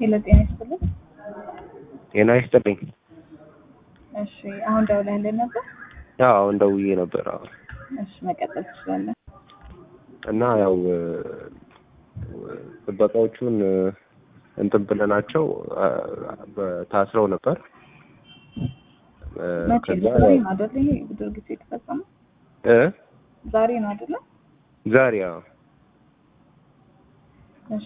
ሄሎ ጤና ይስጥልኝ። ጤና ይስጥልኝ። እሺ አሁን ደውለህልን ነበር? ያው አሁን ደውዬ ነበር። አዎ እሺ መቀጠል ትችላለህ። እና ያው ጥበቃዎቹን እንትን ብለናቸው ታስረው ነበር። መቼ ከዛ ነው? ዛሬ ነው አይደል? ይሄ ድርጊቱ የተፈጸመው እ ዛሬ ነው አይደለ? ዛሬ ያው እሺ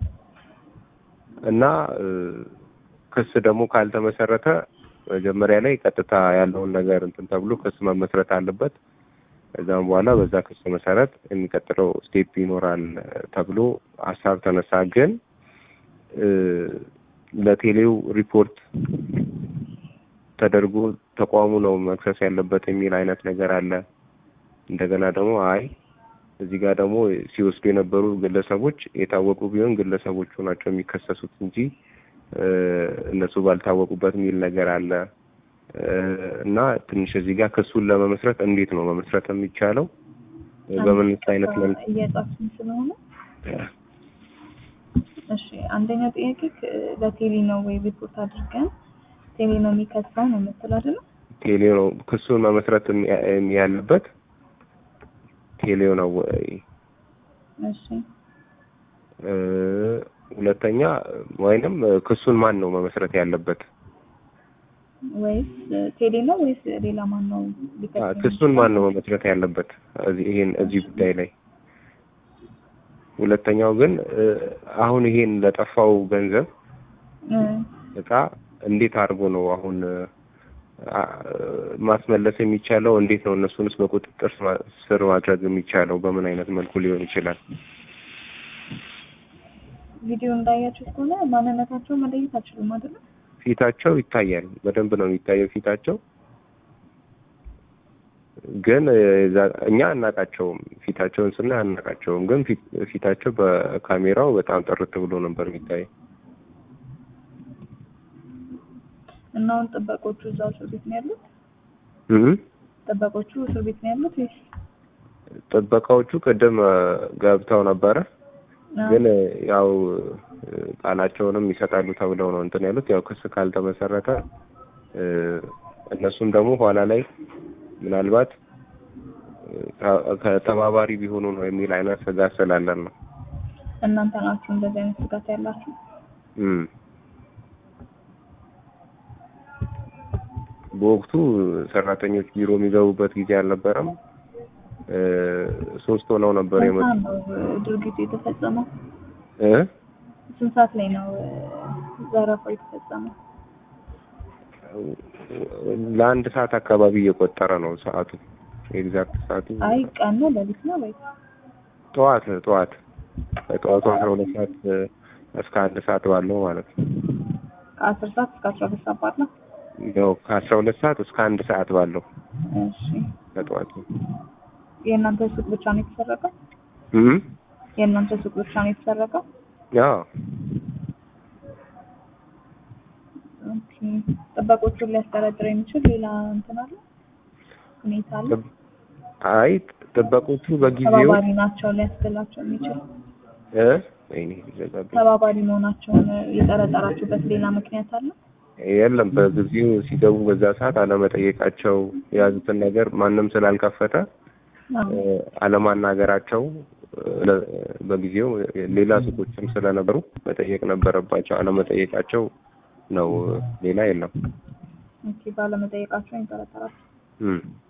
እና ክስ ደግሞ ካልተመሰረተ መጀመሪያ ላይ ቀጥታ ያለውን ነገር እንትን ተብሎ ክስ መመስረት አለበት። ከዛም በኋላ በዛ ክስ መሰረት የሚቀጥለው ስቴፕ ይኖራል ተብሎ ሀሳብ ተነሳ። ግን ለቴሌው ሪፖርት ተደርጎ ተቋሙ ነው መክሰስ ያለበት የሚል አይነት ነገር አለ። እንደገና ደግሞ አይ እዚህ ጋር ደግሞ ሲወስዱ የነበሩ ግለሰቦች የታወቁ ቢሆን ግለሰቦቹ ናቸው የሚከሰሱት እንጂ እነሱ ባልታወቁበት የሚል ነገር አለ እና ትንሽ እዚህ ጋር ክሱን ለመመስረት እንዴት ነው መመስረት የሚቻለው? በምን አይነት መልክ? እየጻፍን ስለሆነ እሺ አንደኛው ጥያቄ ለቴሌ ነው ወይ ሪፖርት አድርገን ቴሌ ነው የሚከሳው ነው የምትለው አይደል? ቴሌ ነው ክሱን መመስረት ያለበት ቴሌው ነው ወይ? እሺ ሁለተኛ ወይንም ክሱን ማን ነው መመስረት ያለበት? ወይስ ቴሌ ነው ወይስ ሌላ ማን ነው ሊከስ ክሱን ማን ነው መመስረት ያለበት? እዚህ ይሄን እዚህ ጉዳይ ላይ ሁለተኛው ግን አሁን ይሄን ለጠፋው ገንዘብ እቃ እንዴት አድርጎ ነው አሁን ማስመለስ የሚቻለው? እንዴት ነው እነሱንስ በቁጥጥር ስር ማድረግ የሚቻለው? በምን አይነት መልኩ ሊሆን ይችላል? ቪዲዮ እንዳያችሁ ከሆነ ማንነታቸው መለየት አችሉም አይደለ? ፊታቸው ይታያል። በደንብ ነው የሚታየው ፊታቸው። ግን እኛ አናቃቸውም። ፊታቸውን ስናይ አናቃቸውም። ግን ፊታቸው በካሜራው በጣም ጥርት ብሎ ነበር የሚታየው። እና አሁን ጥበቆቹ እዛው እስር ቤት ነው ያሉት? እህ ጥበቆቹ እስር ቤት ነው ያሉት ወይስ? ጥበቃዎቹ ቅድም ገብተው ነበረ ግን ያው ቃላቸውንም ይሰጣሉ ተብለው ነው እንትን ያሉት። ያው ክስ ካልተመሰረተ እነሱም ደግሞ ኋላ ላይ ምናልባት ከተባባሪ ቢሆኑ ነው የሚል አይነት ስጋት ስላለን ነው። እናንተ ናችሁ እንደዚህ አይነት ስጋት ያላችሁ? እም በወቅቱ ሰራተኞች ቢሮ የሚገቡበት ጊዜ አልነበረም። ሶስት ሆነው ነበር ስንት የመጡት። ሰዓት ነው ድርጊቱ የተፈጸመው? እ ስንት ሰዓት ላይ ነው ዘረፋው የተፈጸመው? ለአንድ ሰዓት አካባቢ እየቆጠረ ነው ሰዓቱ። ኤግዛክት ሰዓቱ አይ ቀን ነው ሌሊት ነው ወይ? ጠዋት ጠዋት ከጠዋቱ አስራ ሁለት ሰዓት እስከ አንድ ሰዓት ባለው ማለት ነው። ከአስር ሰዓት እስከ አስራ ሁለት ሰዓት ባለው? ያው ከአስራ ሁለት ሰዓት እስከ አንድ ሰዓት ባለው እሺ ከጠዋቱ የእናንተ ሱቅ ብቻ ነው የተሰረቀው? እም የእናንተ ሱቅ ብቻ ነው የተሰረቀው? ያው ኦኬ ጥበቆቹን ሊያስጠረጥር የሚችል ሌላ እንትን አለ ሁኔታ አለ? አይ ጥበቆቹ በጊዜው ተባባሪ ናቸው ሊያስብላቸው የሚችል እ ወይኔ ሊዘጋብኝ ተባባሪ መሆናቸውን የጠረጠራችሁበት ሌላ ምክንያት አለ? የለም በጊዜው ሲገቡ በዛ ሰዓት አለመጠየቃቸው የያዙትን ነገር ማንም ስላልከፈተ አዎ። አለማናገራቸው በጊዜው ሌላ ሱቆችም ስለነበሩ መጠየቅ ነበረባቸው። አለመጠየቃቸው ነው። ሌላ የለም። ኦኬ ባለመጠየቃቸው የጠረጠራችሁ እም